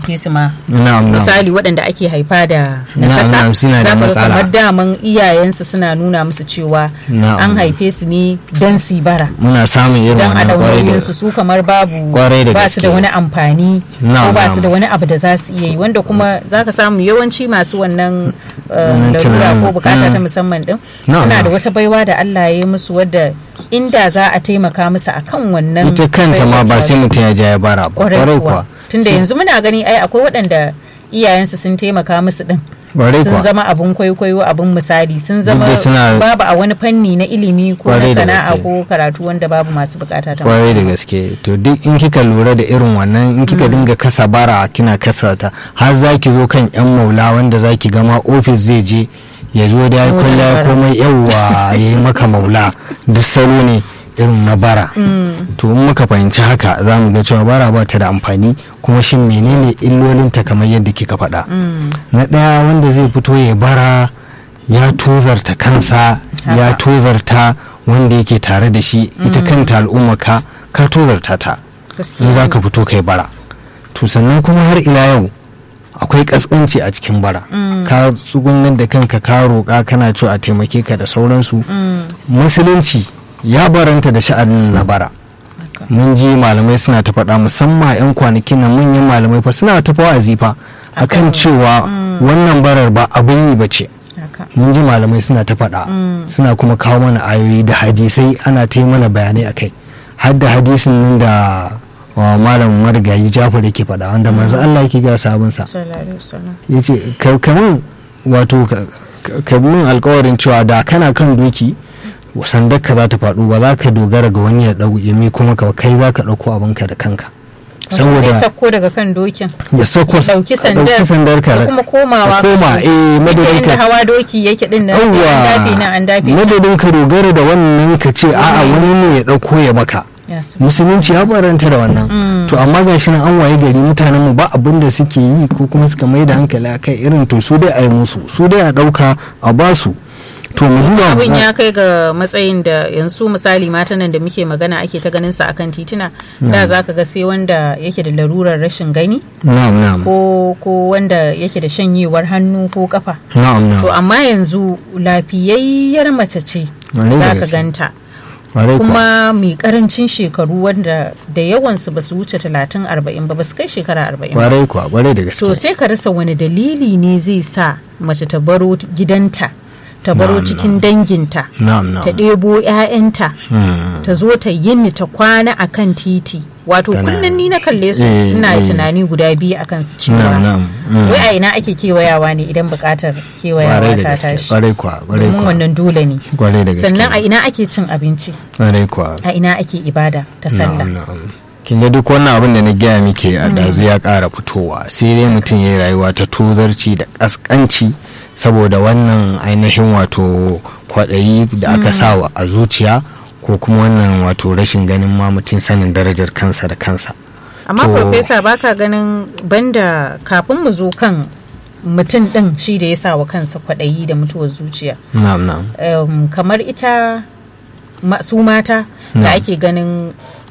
haife su ma na'am na'am misali waɗanda ake haifa da Na'am, nakasa na'am, suna da za ka ga matsala. kamar daman iyayensu suna nuna musu cewa Na'am. an haife su ne don su yi bara muna samun irin don a wannan kwarai da su su kamar babu Kwarai da ba su da gaske. wani amfani ko Na'am, ba su na'am. da wani abu da za su iya yi wanda kuma za ka samu yawanci masu wannan uh, Wannan larura tunanin. ko bukata ta Mm. musamman din Na'am, suna da na'am. wata baiwa da Allah ya yi musu wadda inda za a taimaka musu akan wannan ita kanta ma ba baiwar sai mutum ya ja ya bara ba kwarai kwarai kuwa kuwa tunda yanzu muna gani ai akwai waɗanda iyayensu sun taimaka musu din Kwarai sun kuwa. zama abun kwaikwayo abun misali sun zama da suna- babu a wani fanni na ilimi ko na Kwarai da sana'a gaske. ko karatu wanda babu masu bukata ta kwarai da musamman. gaske to duk in kika lura da irin wannan in kika dinga kasa bara kina kasa ta har za ki zo kan yan maula wanda za ki gama ofis zai je ya zo da ya Maula kwalla ya bara. komai yawwa ya yi maka maula duk salo ne irin na bara to in muka fahimci haka za mu ga cewa bara ba ta da amfani kuma shin menene illolinta kamar yadda kika faɗa Mm. na ɗaya wanda zai fito ya bara ya tozarta kansa ya Haka. tozarta wanda yake tare da shi ita kanta al'umma ka ka tozarta ta Gaskiya in za ne. ka fito kai bara to sannan kuma har ila yau akwai kaskanci a cikin bara ka tsugunar da kanka ka roƙa kana cewa a taimake ka da sauransu Mm. musulunci ya baranta da sha'anin na bara Haka. mun ji malamai suna ta faɗa musamman 'yan kwanakin nan manyan malamai fa suna ta wa'azi fa akan Akan- cewa wannan barar ba abin yi ba ce Haka. mun ji malamai suna ta faɗa suna kuma kawo mana ayoyi da hadisai ana ta yi mana bayanai a kai har da hadisin nan da wa malam marigayi jafar yake faɗa wanda manzo Allah yake ga sabonsa Sallallahu alaihi wasallam. ya ce kamun wato ka- ka- ka min alkawarin cewa da kana kan doki sandar ka za ta faɗo ba za ka dogara ga wani ya ɗau ya mi kuma ka kai za ka ɗauko abinka da kanka Wato zai saboda sako daga kan dokin ya sako ɗauki ka sandar ɗauki sandar ka da kuma komawa ka koma kan eh Duk da madadin inda ka hawa doki yake din nan sai an dafe nan an dafe can. madadin ka dogara da wannan ka ce a'a wani ne ya ɗauko ya maka Yes. musulunci ya baranta da wannan to amma ga shi nan an waye gari mutanen mu ba abin da suke yi ko kuma suka mai da hankali a kai irin to su dai a yi musu su dai a ɗauka a basu to mu duba mu abin ga- ya kai ga matsayin da yanzu misali matan nan da muke magana ake ta ganin sa akan tituna da za ka ga sai wanda yake da larurar rashin gani na'am na'am ko ko wanda yake da shanyewar hannu ko kafa na'am to na'am amma yanzu lafiyayyar mace ce Ƙwarai da za ka gaske. ganta Ƙwarai kuwa. kuma mai karancin shekaru wanda da yawansu ba su wuce talatin arba'in ba ba su kai shekara arba'in ba kwarai kuwa kwarai da gaske to sai ka rasa wani dalili ne zai sa mace ta baro gidanta ta baro Na'am, cikin danginta na'am ta na'am ɗebo 'ya'yanta Hmm. ta zo ta yini ta kwana a kan titi wato Tana- kullum ni na kalle su Eh, ina eh. tunani guda biyu akan su na'am cewa na'am Hmm. wai a ina ake kewayawa ne idan buƙatar kwarai kewayawa da ta gaske tashi kwarai kuwa kwarai domin kuwa wannan dole ne kwarai da gaske sannan a ina ake cin abinci kwarai kuwa a ina ake ibada ta sallah Na'am, na'am. kin ga duk wannan abin da na gaya miki a dazu ya ƙara fitowa sai dai mutum ya yi rayuwa ta tozarci da ƙasƙanci saboda wannan ainihin wato kwaɗayi da aka sa wa a zuciya ko kuma wannan wato rashin ganin ma mutum sanin darajar kansa da kansa amma To- farfesa baka ganin banda kafin mu zo kan mutum ɗin shi da ya sa wa kansa kwaɗayi da mutuwar zuciya na'am na'am um, kamar ita ma, su mata da Na'am. ake ganin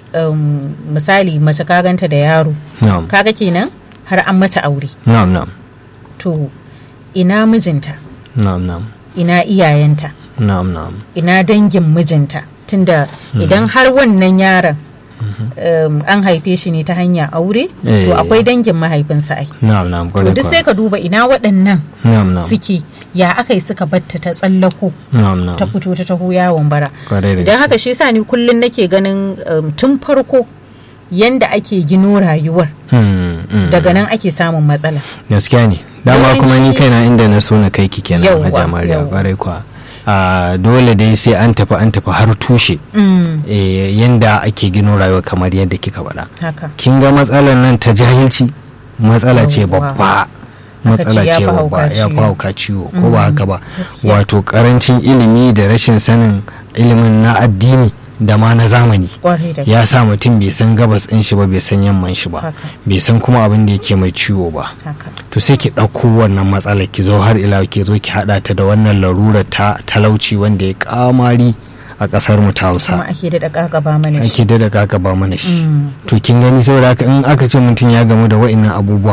um, misali mace ka ganta da yaro na'am kaga kenan har an mata aure na'am na'am to ina mijinta na'am na'am ina iyayenta na'am na'am ina dangin mijinta tunda idan har wannan yaron um, an haife shi ne ta hanya aure Eh. to akwai dangin mahaifinsa ai na'am na'am to kwarai duk sai kuwa ka duba ina waɗannan na'am na'am suke ya aka yi suka batta ta tsallako na'am na'am ta fito ta taho yawon bara kwarai da idan gaske haka shi yasa ni kullum nake ganin um, tun farko yanda ake gino rayuwar Hmm, hmm. daga nan ake samun matsala gaskiya ne dama kuma ni Yawanci- kaina inda na so na kai ki kenan Yawwa, a jamariya yawwa. kwarai kwa a dole dai sai an tafi an tafi har tushe Mm, eh, yanda ake gino rayuwa kamar yadda kika faɗa haka kin ga matsalar nan ta jahilci matsala ce Yawwa. babba Aka ce matsala ya ce fi babba hauka ya fi ciwo. hauka ciwo ko ba haka ba gaskiya. wato karancin ilimi da rashin sanin ilimin na addini da ma na zamani kwarai da ya sa mutum bai san gabas ɗin shi ba bai san yamman shi ba Haka. bai san kuma abin da yake mai ciwo ba haka to sai ki ɗauko wannan matsalar ki zo har ila ki zo ki haɗa ta da wannan larurar ta talauci wanda ya kamari a ƙasar mu ta kuma Hausa ake daɗa ƙaƙaba mana shi ake da kaka ba mana shi Mm. to kin gani saboda haka in aka ce mutum ya gamu da wa'annan abubuwan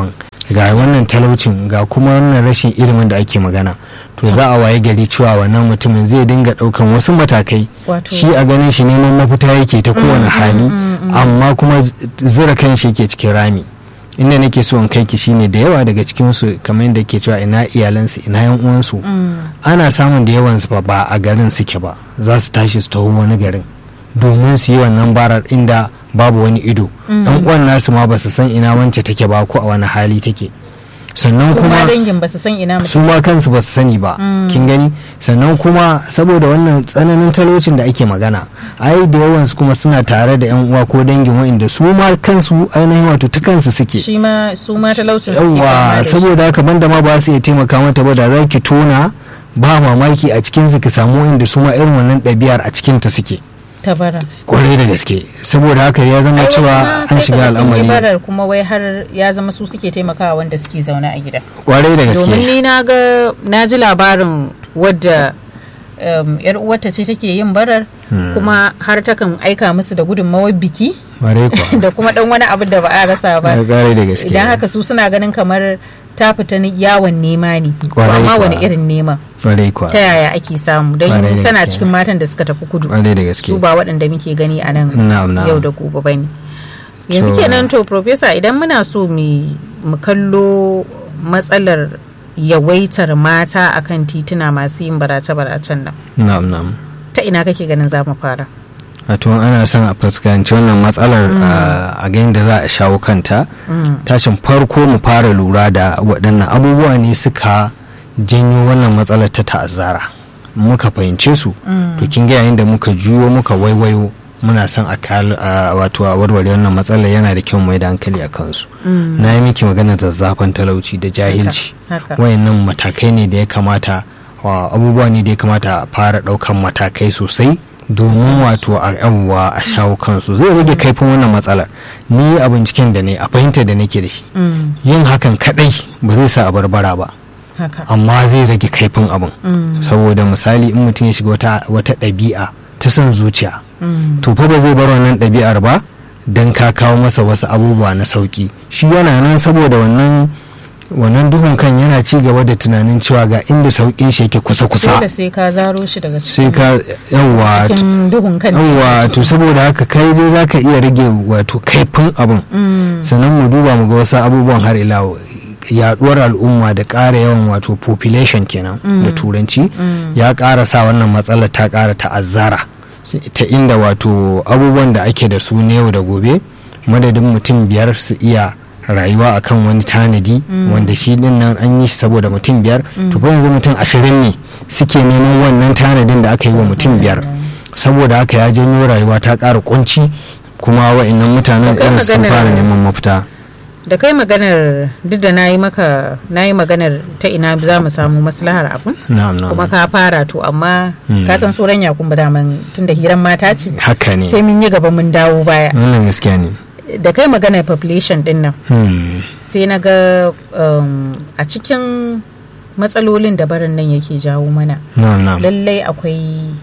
ga wannan talaucin ga kuma wannan rashin ilimin da ake magana to za a waye gari cewa wannan mutumin zai dinga daukan wasu matakai Wato- shi a ganin shi neman mafita yake ta kowane hali amma kuma zira kan shi yake cikin rami inda nake so in kai ki shine da yawa daga cikin su kamar yadda ke cewa ina iyalansu ina yan uwansu Mm. ana samun da yawan su fa ba a garin suke ba za su tashi su taho wani garin domin su yi wannan barar inda babu wani ido yan uwan nasu ma ba su san ina wance take ba ko a wani hali take sannan kuma kuma dangin ba su san ina su mutum ma kansu ba su sani ba kin gani sannan kuma saboda wannan tsananin talaucin da ake magana ai da yawan su kuma suna tare da yan uwa ko dangin wa'inda su ma kansu ainihin wato ta kansu suke shi ma su ma talaucin suke fama yawa da shi. saboda haka banda ma ba su iya taimaka mata ba da za ki tona ba mamaki a cikin su ki samu inda su ma irin wannan ɗabi'ar a cikin ta suke ta bara kwarai da gaske saboda haka ya zama Ai, wasu ma cewa sai an shiga kaga sun yi al'amari barar kuma wai har ya zama su suke taimakawa wanda suke zaune a gida kwarai da domin gaske ni na ga na ji labarin wadda um, yar uwarta ce take yin barar kuma har takan aika musu da gudunmawar biki kwarai kuwa da kuma dan wani abu da ba a rasa ba kwarai da gaske idan haka su suna ganin kamar ta fita ni yawon nema ne to Kwarai amma kuwa. wani irin nema kwarai kuwa ta yaya ake samu don Kwarai da tana gaske. cikin matan da suka tafi kudu kwarai da gaske su ba waɗanda muke gani a nan Na'am, na'am. yau da gobe ba ne yanzu So- kenan to profesa idan muna so mu mu kallo matsalar yawaitar mata akan tituna masu yin barace-baracen nan na'am na'am ta ina kake ganin za mu fara wato ana son a fuskanci wannan matsalar a ga yadda za a shawo kanta tashin farko mu fara lura da waɗannan abubuwa ne suka janyo wannan matsalar ta ta'azzara muka fahimce su to kin ga yayin da muka juyo muka waiwayo muna son a kal- a wato a warware wannan matsalar yana da kyau mai da hankali a kansu na yi miki magana zazzafan talauci da jahilci haka. wayannan matakai ne da ya kamata wa abubuwa ne da ya kamata a fara ɗaukan matakai sosai domin wato a yawwa a shawo kansu zai rage kaifin wannan matsalar ni a binciken da ne a fahimta da nake da shi Mm, yin hakan kadai ba zai sa a barbara ba haka amma zai rage kaifin abin Mm, saboda misali in mutum ya shiga wata wata ɗabi'a ta son zuciya mm, to fa ba zai bar wannan ɗabi'ar ba don ka kawo masa wasu abubuwa na sauki shi yana nan saboda wannan wannan duhun kan yana ci gaba da tunanin cewa ga inda sauƙin shi yake kusa-kusa dole sai ka zaro shi daga sai cikin ka yawa cikin duhun kan yawa to saboda haka kai dai za ka iya rage wato kaifin abin Mm, sannan mu duba mu ga wasu abubuwan har ila yaduwar al'umma da ƙara yawan wato population kenan da turanci mm, ya ƙara sa wannan matsalar ta ƙara ta'azzara ta inda wato abubuwan da ake da su na yau da gobe madadin mutum biyar su iya rayuwa akan wani tanadi wanda shi din nan an yi shi saboda mutum biyar to fa yanzu mutum ashirin ne suke neman wannan tanadin da aka yi wa mutum biyar saboda haka ya janyo rayuwa ta ƙara kunci kuma wa'annan mutanen Akwai irin sun maganar- fara neman mafita da kai maganar duk da na yi maka na yi maganar ta ina za mu samu maslahar abun na'am na'am kuma ka fara to amma Mm. ka san tsoron yakun ba daman tunda hiran mata ce haka ne sai mun yi gaba mun dawo baya wannan gaskiya ne da kai maganar population din nan Hmm. sai na ga um, a cikin matsalolin da barin nan yake jawo mana na'am na'am lallai akwai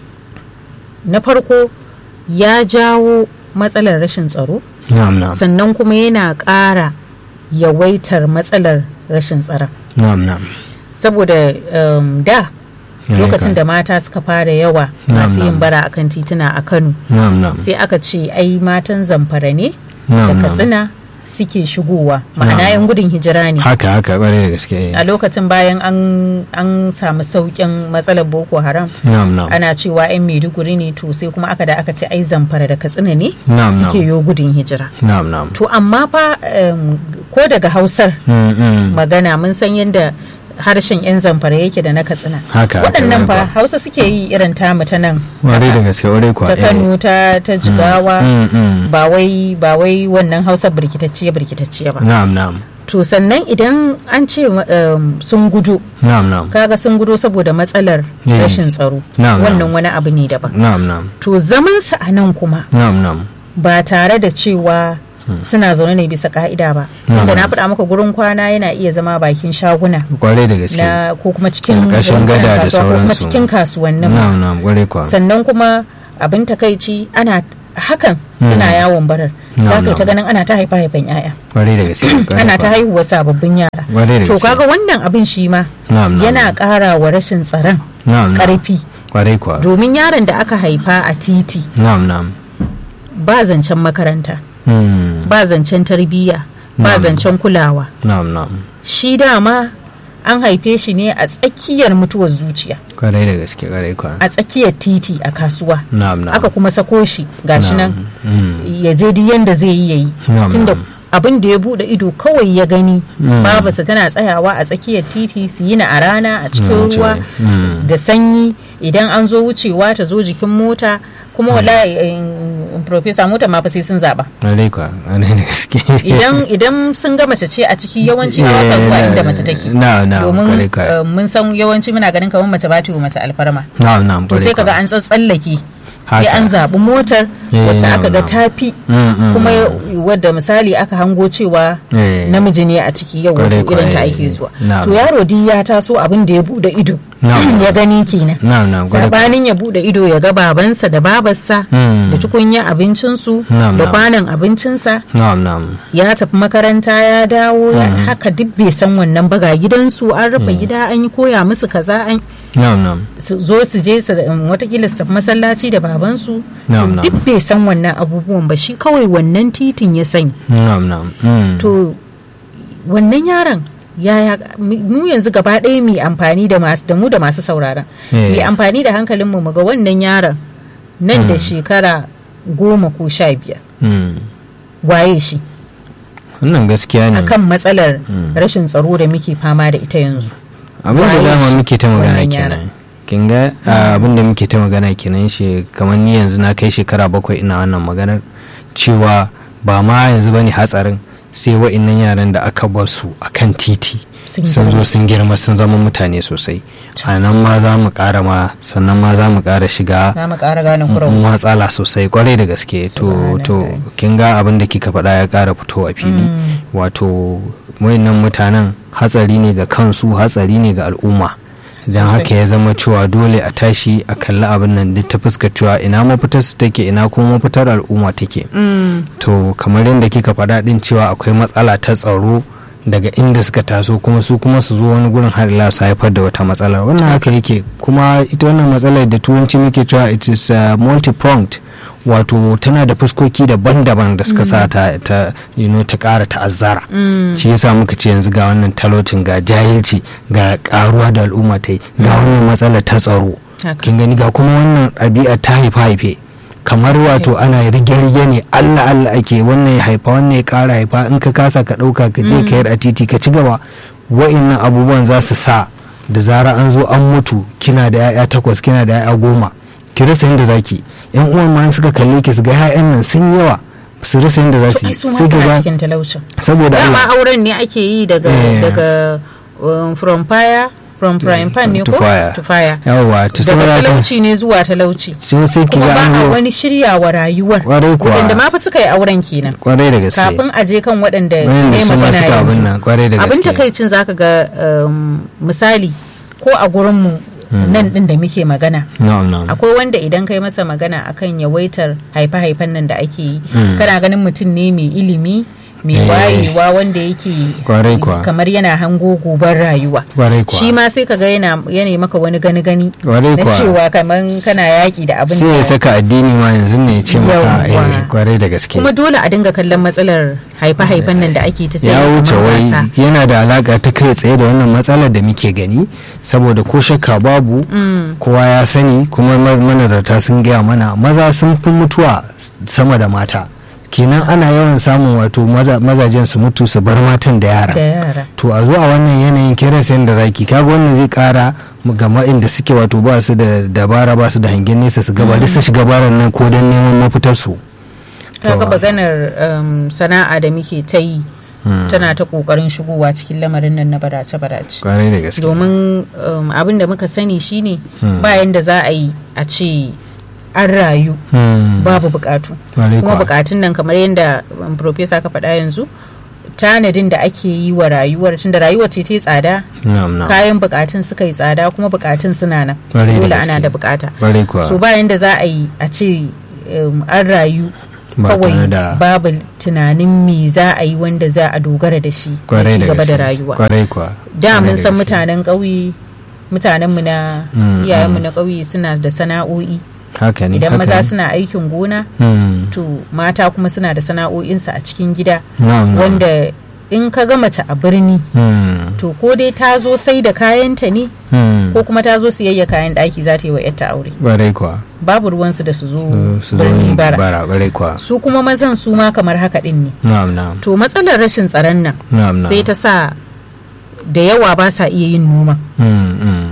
na farko ya jawo matsalar rashin tsaro na'am na'am sannan kuma yana ƙara yawaitar matsalar rashin tsaron na'am na'am saboda um, da Ya lokacin ka. da mata suka fara yawa Na'am, masu yin na'am. bara akan tituna a kano na'am na'am sai aka ce ai matan zamfara ne da na'am na'am katsina suke shigowa ma'ana Na'am. yan gudun hijira ne haka haka kwarai da gaske a lokacin bayan an, an samu sauƙin matsalar boko haram na'am na'am ana cewa 'yan maiduguri ne to sai kuma aka da aka ce ai zamfara da katsina ne Na'am, suke na'am. yo gudun hijira na'am na'am to amma fa um, ko daga hausar Mm, mm. magana mun san yadda harshen 'yan zamfara yake da na katsina haka haka waɗannan kwarai fa hausa suke yi irin tamu ta nan kwarai da gaske kwarai kwa ta eh. kano ta, ta jigawa Mm, mm. ba wai ba wai wannan hausa birkitacciya birkitacciya ba na'am na'am to sannan idan an ce um, sun gudu na'am na'am kaga sun gudo saboda matsalar Yeah. rashin tsaro Na'am, wannan na'am. wani abu ne daban na'am na'am to zaman su a nan kuma na'am na'am ba tare da cewa suna zaune ne bisa ka'ida ba tunda na faɗa maka gurin kwana yana iya zama bakin shaguna kwarai da gaske na ko kuma cikin Ƙarƙashin rumfunan gada da kasuwa ko kuma sauransu. cikin kasuwannin na'am na'am kwarai kwa sannan kuma abin takaici ana hakan suna yawon barar Na'am, za ka yi ta na'am. ganin ana ta haifa haifan 'ya'ya kwarai da gaske kwarai ana ta kuwa. haihuwa sababbin yara Kwarai da to gaske. kaga wannan abin shi ma Na'am, na'am. yana ƙara wa rashin tsaron na'am na'am ƙarfi kwarai kuwa domin yaron da aka haifa a titi na'am na'am ba zancen makaranta Hmm. ba zancen tarbiyya ba Na'am. zancen kulawa na'am na'am shi dama an haife shi ne a tsakiyar mutuwar zuciya kwarai da gaske kwarai kuwa a tsakiyar titi a kasuwa na'am na'am aka kuma sako shi gashi nan Hmm. ya je duk yanda zai yi yayi Na'am, tunda na'am. abin da ya bude ido kawai ya gani Mm. babarsa tana tsayawa a tsakiyar titi su yi na a rana a cikin Mm, ruwa mm. da sanyi idan an zo wucewa ta zo jikin mota kuma wallahi eh, profesa mota ma fa sai sun zaba kwarai kuwa kwarai da gaske idan idan sun ga mace ce a ciki yawanci ba sa zuwa inda mace take na na domin kwarai kuwa eh, mun san yawanci muna ganin kamar mace ba ta yi wa mace alfarma na'am na'am to kwarai sai kaga kuwa. an tsatsallake sai Haka. an zaɓi motar Eh, wacce na'am, aka ga na'am. tafi Mm, mm, kuma mm. wadda misali aka hango cewa Eh. namiji ne a ciki yau Kwarai, wato irin ta kwarai. ake zuwa Na'am. to yaro di ya taso abin da ya bude ido Na'am. ya gani kenan na'am na'am kwarai kuwa. sabanin ya bude ido ya ga babansa da babarsa Mm. da tukunya abincinsu Na'am, da na'am. kwanan abincinsa na'am na'am ya tafi makaranta ya dawo ya haka duk bai san wannan baga gidansu an rufe gida an yi koya musu kaza an na'am na'am su zo su je su um, watakila su tafi masallaci da babansu su Na'am, na'am. duk bai san wannan abubuwan ba shi kawai wannan titin ya sani na'am na'am Mm. to wannan yaron yaya mu yanzu gaba ɗaya mu amfani da masu da mu da masu sauraron Eh. mu amfani da hankalinmu mu ga wannan yaron nan da shekara goma ko sha biyar Mm. waye shi wannan gaskiya ne akan matsalar rashin tsaro da muke fama da ita yanzu abin da waye dama shi muke ta magana wannan kenan yaron? kin ga a, abin da muke ta magana kenan shi kamar ni yanzu na kai shekara bakwai ina wannan maganar cewa ba ma yanzu bane hatsarin sai wa'innan yaran da aka bar su akan titi Sun sun zo girma. sun girma sun zama mutane sosai a nan ma za mu ƙara ma sannan ma za mu ƙara shiga za mu ƙara gane kurau matsala sosai kwarai da gaske to to Subhanallah. kin ga abin da kika faɗa ya ƙara fitowa fili wato wayannan mutanen hatsari ne ga kansu hatsari ne ga al'umma don Sosai. haka ya zama cewa dole a tashi a kalli abin nan duk ta fuskar cewa ina mafitar su take ina kuma mafitar al'umma take Mm. to kamar yadda kika faɗa din cewa akwai matsala ta tsaro daga inda suka taso kuma su kuma su zo wani gurin har ila su haifar da wata matsalar wannan haka yake kuma ita wannan matsalar da turanci muke cewa it is uh, multi-pronged wato tana da fuskoki daban-daban da suka sa ta, ta you know, ta ƙara ta'azzara shi yasa muka ce yanzu ga wannan talaucin ga jahilci ga karuwa da al'umma ta yi ga wannan matsalar ta tsaro Haka. kin gani ga kuma wannan ɗabi'a ta haifa-haife kamar wato ana rige-rige ne allah allah ake wannan ya haifa wannan ya kara haifa in ka kasa ka ɗauka ka je ka yar a titi ka ci gaba wa'innan abubuwan za su sa da zara an zo an mutu kina da 'ya'ya takwas kina da 'ya'ya goma ki rasa yadda zaki yan uwan ma in suka kalle ki su ga 'ya'yan nan sun yawa su rasa yadda za su ai yi su ma sai ki suna ga cikin talaucin saboda Allah dama auren ne ake yi daga Eh. daga um, from fire from prime pan ne to ko fire. to fire yawa to daga saboda haka talauci ne zuwa talauci sai sai ki kuma ga ba an a zo wani shiryawa rayuwar Kwarai kuwa. waɗanda ma fa suka yi auren kenan kwarai da gaske kafin a je kan waɗanda Waɗanda ne su ma magana suka abin yanzu nan, kwarai da abin gaske. takaicin zaka ga um, misali ko a gurinmu nan din da muke magana na'am na'am akwai wanda idan kai masa magana akan yawaitar haife-haifen nan da ake yi Mm. kana ganin mutum ne mai ilimi mai Eh. wayewa wanda yake Kwarai kuwa. kamar yana hango gobar rayuwa kwarai kuwa shi ma sai kaga yana yana maka wani gani gani Kwarai na kuwa. cewa kamar kana yaki da abin sai ya da saka addini ma yanzu ne ya ce maka Yawwa. eh kwarai da gaske kuma dole a dinga kallon matsalar haife-haifen nan da ake ta ya tsaye wuce kamar wai wasa. yana da alaka ta kai tsaye da wannan matsalar da muke gani saboda ko shakka babu Mm. kowa ya sani kuma ma- manazarta sun gaya mana maza sun fi mutuwa sama da mata kenan ana yawan samun wato maza- mazajen su mutu su bar matan da yara da yara to a zo a wannan yanayin kiran sayan da zaki kaga wannan zai kara ga inda suke wato ba su da dabara ba su da hangen nesa su gaba duk su shiga baran nan ko don neman mafitar su kaga To- maganar um, sana'a da muke ta yi tana ta kokarin shigowa cikin lamarin nan na badace-badace kwarai da gaske domin um, abin da muka sani shine Hmm. bayan da za a yi a ce an rayu Hmm. babu bukatu Kwarai kuma kuwa. bukatun nan kamar yadda um, profesa ka faɗa yanzu tanadin da ake yi wa rayuwar tunda rayuwar ce ta yi tsada Na'am, na'am. kayan bukatun suka yi tsada kuma bukatun suna nan Kwarai da dole gaske. ana da bukata Kwarai kuwa. so bayan da za a yi a ce um, an rayu Ba tare kawai da- babu tunanin me za a yi wanda za a dogara da shi na kwarai ci da gaba da gaske rayuwa kwarai kuwa da kwarai mun san gaske. mutanen ƙauye mutanenmu na Mm, iyayenmu mm. na ƙauye suna da sana'o'i haka ne idan haka maza ne. suna aikin gona Hmm. to mata kuma suna da sana'o'insu a cikin gida Na'am, na'am. wanda in ka ga mace a birni Hmm. to ko dai ta zo sai da kayanta ne Hmm. ko kuma ta zo siyayya kayan ɗaki za ta yi wa 'yarta aure kwarai kuwa babu ruwansu da su zo su zo birni yin bara bara kwarai kuwa su kuma mazan su ma kamar haka ɗin ne na'am na'am to matsalar rashin tsaron nan na'am na'am sai ta sa da yawa ba sa iya yin noma Hmm, hmm.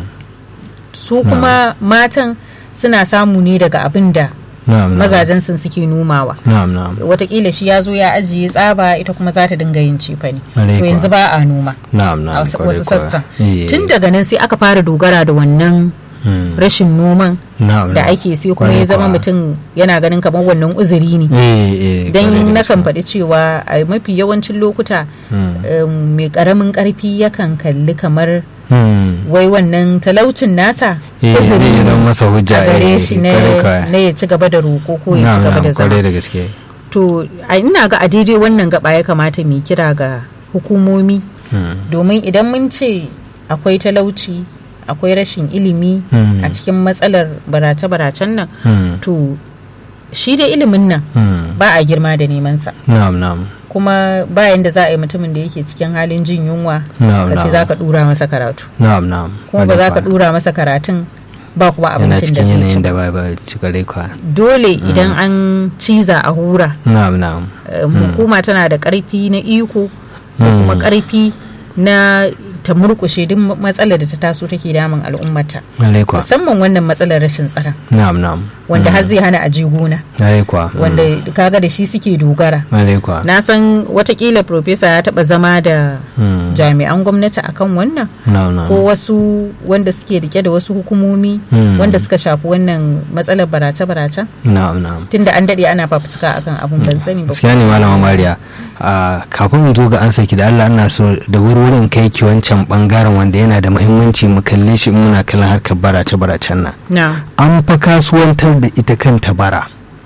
su kuma matan suna samu ne daga abin da na'am na'am. mazajen sun suke nomawa na'am na'am watakila shi ya zo ya ajiye tsaba ita kuma za ta dinga yin cefa ne Kwarai to kuwa. yanzu ba a noma na'am a na'am wasu kwarai wasu kuwa. sassan Eh. tun daga nan sai aka fara dogara da wannan Hmm. rashin noman na'am da na'am. ake sai kuma Kwarai ya zama kuwa. mutum yana ganin kamar wannan uzuri ne eh eh kwarai don da nakan gaske. faɗi cewa a mafi yawancin lokuta Hmm. um, mai ƙaramin ƙarfi yakan kalli kamar Hmm. wai wannan talaucin nasa eh uzuri zai zama masa hujja a gare eh, shi kwarai kuwa. na na ya ci gaba da roƙo ko ya ci na'am gaba da na'am zama kwarai da gaske to a ina ga a daidai wannan gaba ya kamata mu kira ga hukumomi Hmm. domin idan mun ce akwai talauci akwai rashin ilimi Hmm. a cikin matsalar barace-baracen nan Hmm. to shi da ilimin nan Hmm. ba a girma da nemansa na'am na'am kuma bayan da za a yi mutumin da yake cikin halin jin yunwa na'am ka ce na'am za ka dura masa karatu na'am na'am kuma ba za ka Kwarai kuwa. dura masa karatun ba kuma yana abincin da cikin zai ci yanayin da ba ba ci kwarai kuwa dole idan an ciza a hura na'am na'am eh, hukuma tana da karfi na iko da Hmm. kuma karfi na ta murkushe duk matsalar da ta taso take damun al'ummata kwarai kuwa musamman wannan matsalar rashin tsaron na'am na'am wanda har zai hana aje gona kwarai kuwa wanda kaga da shi suke dogara kwarai kuwa na san watakila profesa ya taba zama da Hmm. jami'an gwamnati akan wannan na'am na'am ko wasu wanda suke rike da wasu hukumomi Hmm. wanda suka shafi wannan matsalar barace-barace na'am na'am tunda an dade ana fafutuka akan abun ban sani ba gaskiya ne malama mariya a kafin in zo ga an saki da allah ana so da wurwurin kai ki wancan bangaren wanda yana da muhimmanci mu kalle shi in muna kallon harkar barace baracen nan na an fa kasuwantar da ita kanta bara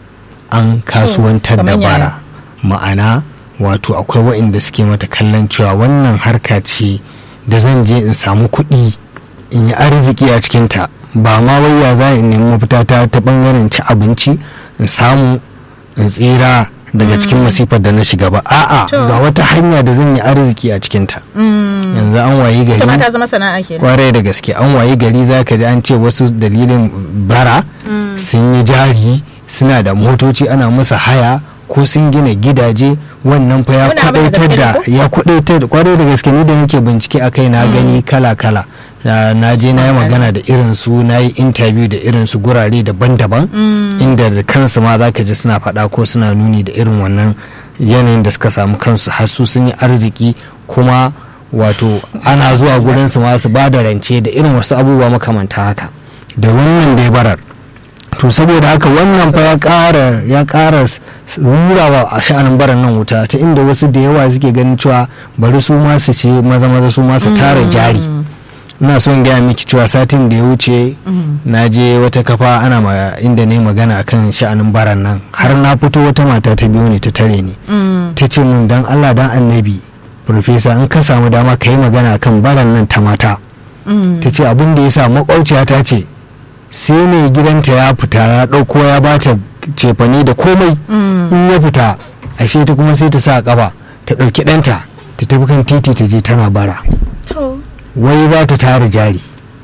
an kasuwantar da kamar yaya? bara ma'ana wato akwai waɗanda suke mata kallon cewa wannan harka ce da zan je in samu kuɗi in yi arziki a cikinta ba ma wai ya za in nemi mafita ta ta bangaren ci abinci in samu in tsira daga cikin masifar da na shiga ba a'a To. ga wata hanya da zan yi arziki a cikinta Mm. yanzu an wayi ita ma gari ta zama sana'a kenan kwarai da gaske an wayi gari za ka ji an ce wasu dalilin bara sun yi jari suna da motoci ana musu haya ko sun gina gidaje wannan fa ya Wannan abin da kwadaitar gaske ne da ko? ya kwadaitar kwarai da gaske ni da nake bincike akai na gani kala kala na na je na yi magana da irin su na yi interview da irin su gurare daban-daban inda da kansu ma za ka ji suna faɗa ko suna nuni da irin wannan yanayin da suka samu kansu har su sun yi arziki kuma wato ana zuwa gurin su ma su ba da rance da irin wasu abubuwa makamanta haka da wannan da ya barar to saboda haka wannan fa ya ƙara ya ƙara rurawa a sha'anin baran nan wuta ta inda wasu da yawa suke ganin cewa bari su ma su ce maza maza su ma su tara jari ina son gaya miki cewa satin da ya wuce na je wata kafa ana ma inda ne magana akan sha'anin baran nan har na fito wata mata ta biyo ni ta tare ni Mm. ta ce min dan Allah dan annabi profesa in ka samu dama ka yi magana akan baran nan ta mata Mm. ta ce abin da ya sa makwauciya ta ce sai mai gidanta ya fita ya ɗauko ya bata cefane da komai Mm. in ya fita ashe ta kuma sai ta sa kafa ta ɗauki ɗanta ta tafi kan titi ta je tana bara To. wai ba ta tara jari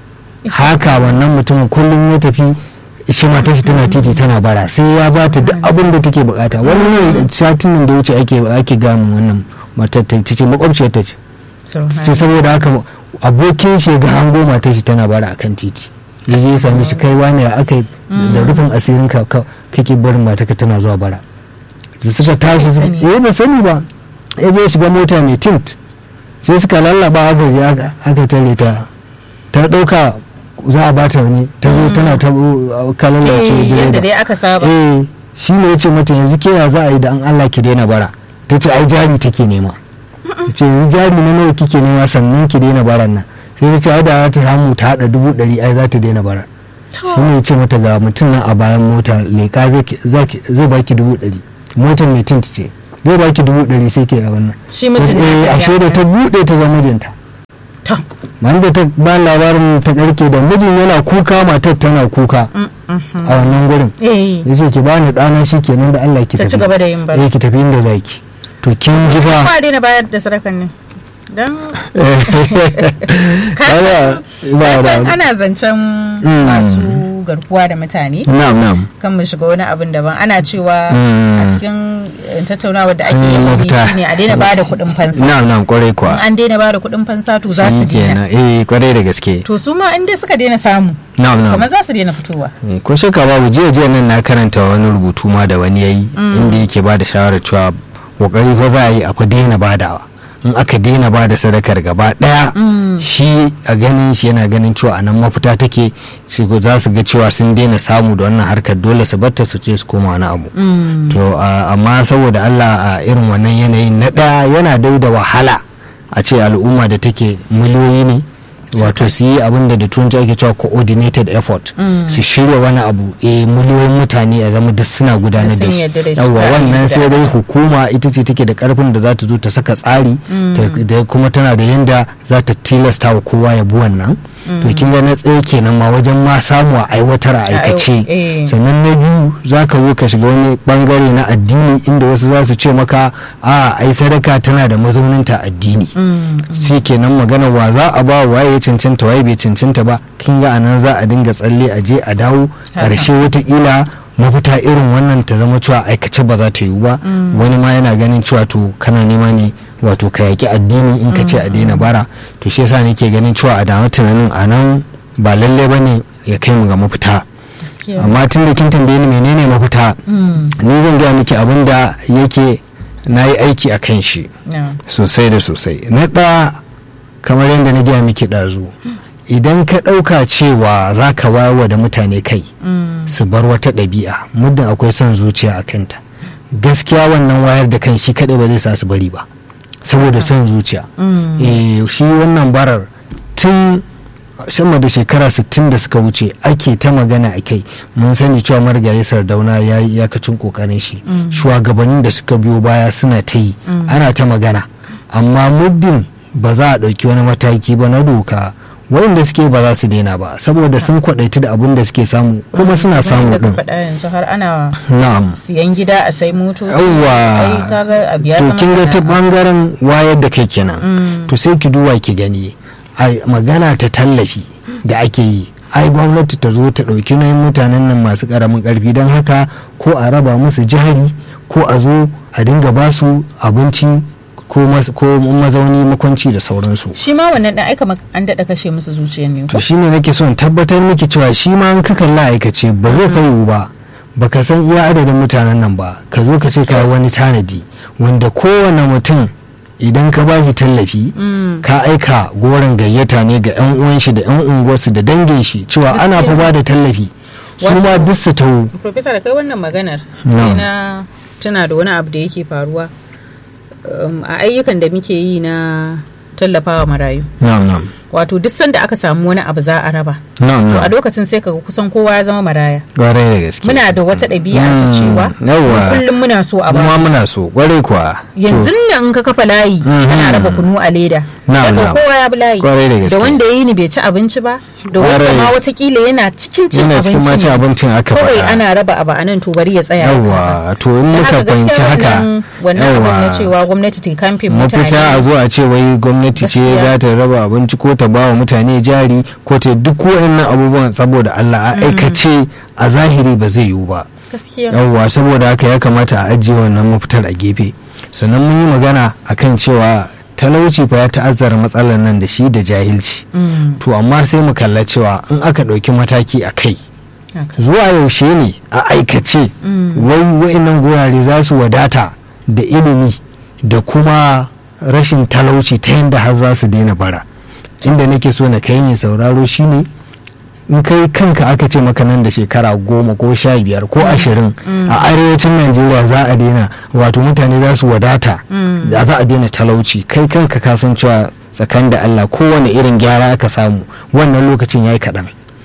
haka wannan mutumin kullum ya tafi shi mata shi tana titi tana bara sai ya ba ta duk abin da take bukata wannan satin nan da wuce ake ake gamu wannan matar ta ce makwabciyar ta ce ce saboda haka abokin shi ga hango matar shi tana bara akan titi ya je ya same shi kai wani ya aka yi da rufin asirin ka ka- kake barin matarka tana zuwa bara da suka tashi su sani. eh ba sani ba ya je ya shiga mota mai tint sai suka lallaba aka je aka aka tare ta ta dauka za a bata wani ta zo tana ta uh, kalalace Eh, yadda direba dai aka saba eh shi ne ya ce mata yanzu ke ya za a yi da an Allah ki daina bara ta ce ai jari take nema ce yanzu jari na nawa kike nema sannan ki daina baran nan sai ta ce ai da za ta samu ta hada dubu ɗari ai za ta daina bara shi ne ce mata ga mutum nan a bayan mota leka zai baki dubu ɗari motar mai tint ce zai baki dubu ɗari sai ke a wannan shi mutum eh ashe da ta buɗe ta ga mijinta to man da ta ba labarin ta karke da mijin yana kuka matar tana kuka mm, mhm. a wannan gurin eh ya ce ki bani ɗana shi kenan da Allah ki ta tafi ci gaba da yin bari eh ki tafi inda zaki to kin ji fa ba daina bayar da sadakan ne dan Kaga, ba san da ana zancen Mm. masu garkuwa da mutane na'am na'am kan mu shiga wani abin daban ana cewa Mm. a cikin eh, tattaunawar da ake Mm, yi mafita. shine a daina bada kuɗin fansa na'am na'am kwarai in kuwa an daina bada kuɗin fansa to za su shi daina kenan eh kwarai da gaske to su ma in dai suka daina samu na'am na'am kamar za su daina fitowa Eh, ko shakka babu jiya jiya nan na karanta wani rubutu ma da wani yayi inda yake ba da shawarar cewa kokari fa za a yi a fa daina badawa in aka daina bada sadakar gaba daya Mm. shi a ganin shi yana ganin cewa a nan mafita take shi ko za su ga cewa sun daina samu da wannan harkar dole su batta su ce su koma wani abu Mm. to a- amma saboda Allah a irin wannan yanayin na ɗaya yana dai da wahala a ce al'umma da take miliyoyi ne wato su yi abin da da turanci ake cewa coordinated effort Mm. su shirya wani abu eh miliyoyin mutane a zama duk suna gudanar sun da shi yarda da shi, yawwa ba a yi wannan da- sai dai hukuma ita ce take da karfin da za ta zo ta saka tsari ta- da kuma tana da yanda za ta tilasta wa kowa ya bi wannan to kin ga na tsaye kenan ma wajen ma samu a aiwatar a aikace eh. sannan na biyu za ka zo ka shiga wani bangare na addini inda wasu za su ce maka a ai sadaka tana da mazauninta a addini Mm. shi kenan magana wa za a ba waye ya cancanta waye bai cancanta ba kin ga anan za a dinga tsalle a je a dawo Haka. karshe watakila mafita irin wannan ta zama cewa aikace ba za ta yiwu ba wani ma yana ganin cewa to kana nema ne wato ka yaki addini in ka ce a daina bara to shi yasa nake ganin cewa a dama tunanin a nan ba lalle ba ne ya kai mu ga mafita Gaskiya. amma tun da kin tambaye ni menene mafita Mm. ni zan gaya miki abin da yake na yi aiki a kan shi Yeah. sosai da sosai na ɗaya kamar yadda na gaya miki ɗazu idan ka ɗauka cewa za ka wawa da mutane kai Mm. su bar wata ɗabi'a muddin akwai son zuciya a kanta gaskiya wannan wayar da kan shi kaɗai ba zai sa su bari ba saboda son zuciya Mm. eh shi wannan barar tun sama da shekara 60 da suka wuce ake ta magana a kai mun sani cewa marigayi sardauna ya yi iyakacin kokarin shi Mm. shugabannin da suka biyo baya suna ta yi Mm. ana ta magana amma muddin ba za a ɗauki wani mataki ba na doka wanda suke ba za su daina ba saboda sun kwaɗaiti da abin da suke samu kuma suna samu Kamar yadda ɗin ka faɗa yanzu har ana na'am siyan gida a sai moto yawwa ai kaga abu ya to zama kin ga ta sana'a. bangaren wayar da kai kenan Mm. to sai ki duba ki gani a magana ta tallafi da ake yi ai gwamnati ta zo ta ɗauki nauyin mutanen nan masu ƙaramin ƙarfi don haka ko a raba musu jihari ko a zo a dinga ba su abinci ko mas- ko mazauni makwanci da sauransu shi ma wannan dan aika an daɗa kashe musu zuciyar ne to ko shine nake son tabbatar miki cewa shi ma an ka kalla aikace ba zai fa yiwu ba baka san iya adadin mutanen nan ba ka zo ka ce ka yi wani tanadi wanda kowane mutum idan ka bashi tallafi Mm. ka aika goron gayyata ne ga 'yan uwan shi da 'yan unguwarsu da dangin shi cewa ana fa ba da tallafi su ma Wato- duk su taho Profesa da kai wannan maganar Na'am. sai na tuna da wani abu da yake faruwa um, a ayyukan da muke yi na tallafawa marayu na'am na'am wato duk sanda aka samu wani abu za a raba na'am to a na'am lokacin sai kaga kusan kowa ya zama maraya kwarai da gaske muna da wata ɗabi'a ta Mm, cewa yawwa. kullum muna so a kuma ba muna so kwarai kuwa yanzu nan in ka kafa layi Mhm. ana raba kunu a leda Na'am, daga na'am. kowa ya bi layi Kwarai da gaske. da wanda ya yi ni bai ci abinci ba da wanda Kwarai. ma watakila yana cikin cin yana cikin abinci mace ne. abincin aka kawai faɗa ana raba abu a nan to bari ya tsaya ya karba. yawwa to in Da muka haka fahimci gaskiya haka wannan wannan abin na yawwa. cewa gwamnati ta kamfin mafita a mutane zo a ce wai gwamnati ce Gaskiya. za ta raba abinci ko ta ba wa mutane jari ko ta duk waɗannan abubuwan saboda Allah a aikace a zahiri ba zai yiwu ba gaskiya yawwa saboda haka ya kamata a ajiye wannan mafitar a gefe sannan mun yi magana akan cewa talauci fa ya ta'azzara matsalar nan da shi da jahilci Mm, to amma sai mu kalla cewa in aka ɗauki mataki a kai haka. zuwa yaushe ne a aikace Mm. wai wa'annan gurare za su wadata da ilimi da kuma rashin talauci ta yadda har za su daina bara inda nake so na kai ne sauraro shine in kai kanka aka ce maka nan da shekara goma ko sha biyar ko ashirin Mm. a arewacin najeriya za a daina wato mutane za su wadata Mm. da za a daina talauci kai kanka ka san cewa tsakanin da allah kowane irin gyara aka samu wannan lokacin ya yi kaɗan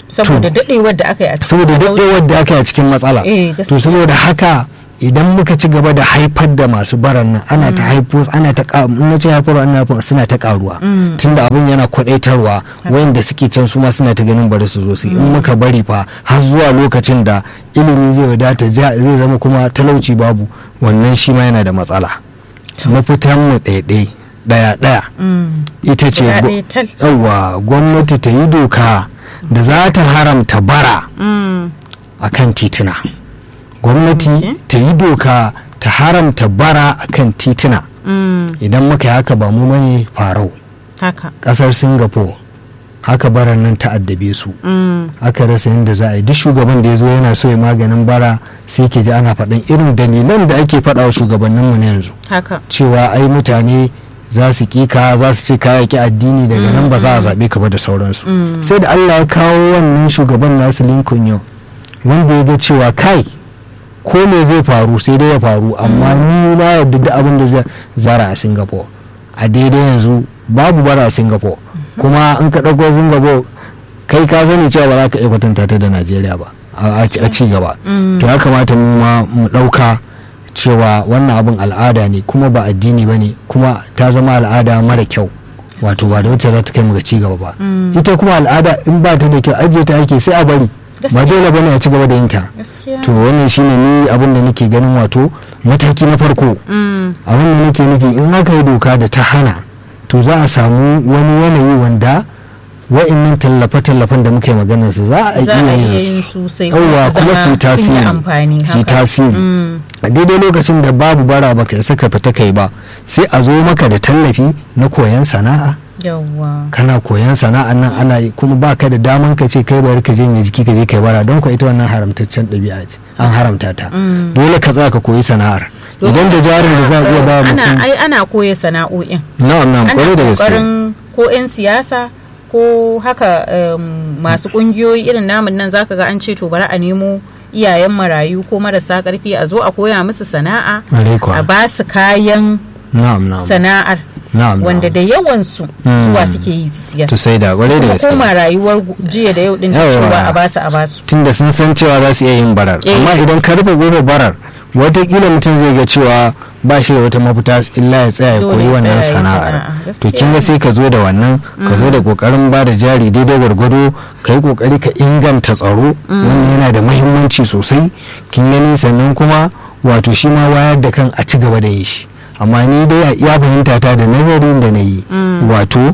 saboda dadewar da aka yi a cikin saboda talauci. daɗewar da aka yi a cikin matsala Eh, to gaskiya. saboda haka idan muka ci gaba da haifar da masu baran nan ana ta haifo ana ta ka- in na ce haifarwa ana nufin suna ta karuwa Mm. tunda abin yana kwadaitarwa wayanda suke can su ma suna ta ganin bari su zo su yi. in muka bari fa har zuwa lokacin da ilimi zai wadata ja- zai zama kuma talauci babu wannan shi ma yana da matsala mafitan mu ɗaiɗai ɗaya ɗaya Mm. ita ce Guda gwa- ɗaya tal. yawwa gwamnati ta yi doka da za ta haramta bara Mm. a kan tituna gwamnati Okay. ta yi doka ta haramta bara a kan tituna Mm. idan muka yi haka ba mu mane farau haka kasar singapore haka baran nan ta addabe su Mm. aka rasa yadda za a yi duk shugaban da ya zo yana so ya maganin bara sai ke ji ana faɗin irin dalilan da ake faɗa wa shugabanninmu na yanzu haka cewa ai mutane za su kika za su ce kaya ki addini daga nan ba za a zaɓe ka ba da sauransu Mm. sai da allah ya kawo wannan shugaban nasu lincoln yau wanda ya ga cewa kai ko me zai faru sai dai ya faru amma ni na yarda da abin da zai zara a singapore a daidai yanzu babu bara a singapore kuma in ka ɗauko singapore kai ka sani cewa ba za ka iya kwatanta ta da najeriya ba a a ci gaba Mm. to ya kamata mu ma mu ɗauka cewa wannan abin al'ada ne kuma ba addini ba ne kuma ta zama al'ada mara kyau wato ba da wacce za ta kai mu ga ci gaba ba Mm. ita kuma al'ada in ba ta da kyau ajiye ta ake sai a bari ba Gaskiya. dole bane a ci gaba da yin ta gaskiya to wannan shine ni abin da nake ganin wato mataki na farko Mm. abin da nake nufi in aka yi doka da ta hana to za a samu wani yanayi wanda wa'annan tallafe-tallafen da muka yi maganar su za a za a iya iya yin yin su su sai yawwa kuma su yi sun yi tasiri amfani su yi haka. tasiri Mm. a daidai lokacin da babu bara baka isa ka fita kai ba sai a zo maka da tallafi na koyon sana'a yawwa kana koyon sana'an nan ana yi kuma baka da daman ka ce kai bari ka janye jiki ka je kai bara don ko ita wannan haramtaccen ɗabi'a ce an haramta ta Mm. dole ka tsaya ka koyi sana'ar idan da jarin da za a iya ba ana mutum ai ana koya sana'o'in na'am na'am ana kwarai da gaske kokarin ko 'yan siyasa ko haka um, masu kungiyoyi irin namun nan zaka ga an ce to bari a nemo iyayen marayu ko marasa karfi a zo a koya musu sana'a Kwarai kuwa. a ba su kayan na'am na'am sana'ar na'am wanda na'am. da yawansu Mm. zuwa suke yi su siyar to sai da kwarai da kuma gaske koma rayuwar gu- jiya da yau din da Yawa. cewa a basu a basu tunda sun san cewa za su iya yin barar Eh. amma idan ka rufe gobe barar watakila mutum zai ga cewa ba shi da wata mafita illa ya tsaya ya Dole koyi ya wannan tsaya ya yi sana'ar sana'a. to kin ga sai ka zo da wannan ka zo da kokarin ba da jari daidai gwargwado ka yi kokari ka inganta tsaro wannan yana da mahimmanci sosai kin gani sannan kuma wato shi ma wayar da kan a ci gaba da yin shi amma ni dai ya fahimta ta da nazarin da na yi wato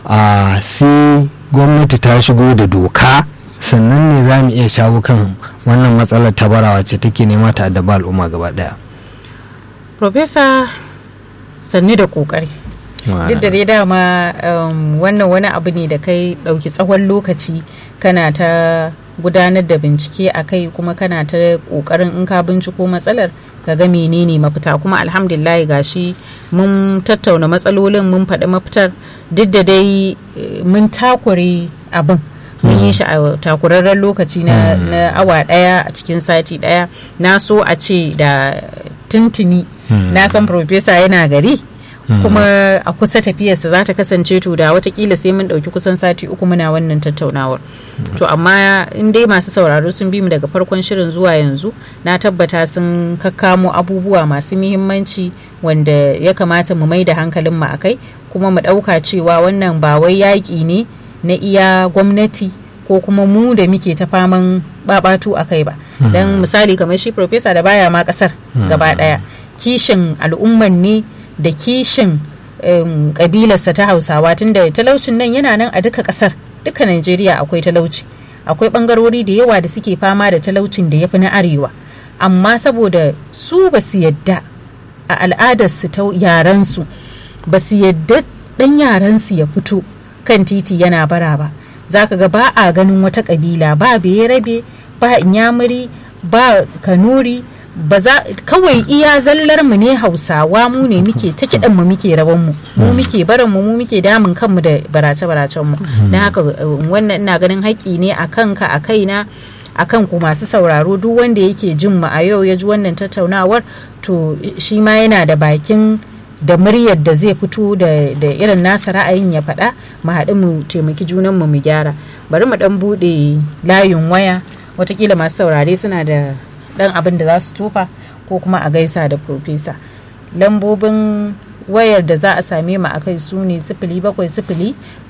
a sai gwamnati ta shigo da doka sannan ne za mu iya shawo kan wannan matsalar ta bara wacce take nema ta addaba al'umma gaba daya Profesa sanni da kokari duk da dai dama um, wannan wani abu ne da kai ɗauki tsawon lokaci kana ta gudanar da bincike a kai kuma kana ta ƙoƙarin in ka binciko matsalar ka ga menene mafita kuma alhamdulillah gashi mun tattauna matsalolin mun faɗi mafitar duk da dai eh, mun takure abin mun yi shi a takurarren lokaci na, na awa ɗaya a cikin sati ɗaya na so a ce da tuntuni na san profesa yana gari kuma a kusa tafiyarsa za ta kasance to da watakila sai mun ɗauki kusan sati uku muna wannan tattaunawar to amma in dai masu sauraro sun bi mu daga farkon shirin zuwa yanzu na tabbata sun kakkamo abubuwa masu muhimmanci wanda ya kamata mu mai da hankalin mu akai kuma mu ɗauka cewa wannan ba wai yaƙi ne na iya gwamnati ko kuma mu da muke ta faman babatu a kai ba don misali kamar shi profesa da baya ma kasar gaba daya kishin al'umman ne da kishin um, kabilarsa ta hausawa tunda talaucin nan yana nan a duka kasar duka najeriya akwai talauci akwai bangarori da yawa da suke fama da talaucin da ya fi na arewa amma saboda su ba su yadda a al'adarsu ta yarensu ba su yadda dan yarensu ya fito kan titi yana bara ba za ka ga ba a ganin wata kabila ba rabe ba inyamuri ba kanuri ba za kawai iya zallar mu ne hausawa mu ne muke ta kiɗan mu muke raban mu mu muke barin mu mu muke damun kanmu da barace baracen mu na haka wannan ina ganin haƙƙi ne a kanka a kaina a kan ku masu sauraro duk wanda yake jin mu a yau ya ji wannan tattaunawar to shi ma yana da bakin da muryar da zai fito da irin nasa ra'ayin ya faɗa mu haɗu mu taimaki junanmu mu gyara bari mu ɗan buɗe layin waya watakila masu saurare suna da ɗan abin da za su tofa ko kuma a gaisa da profesa lambobin wayar da za a same mu akai su ne sifili bakwai sifili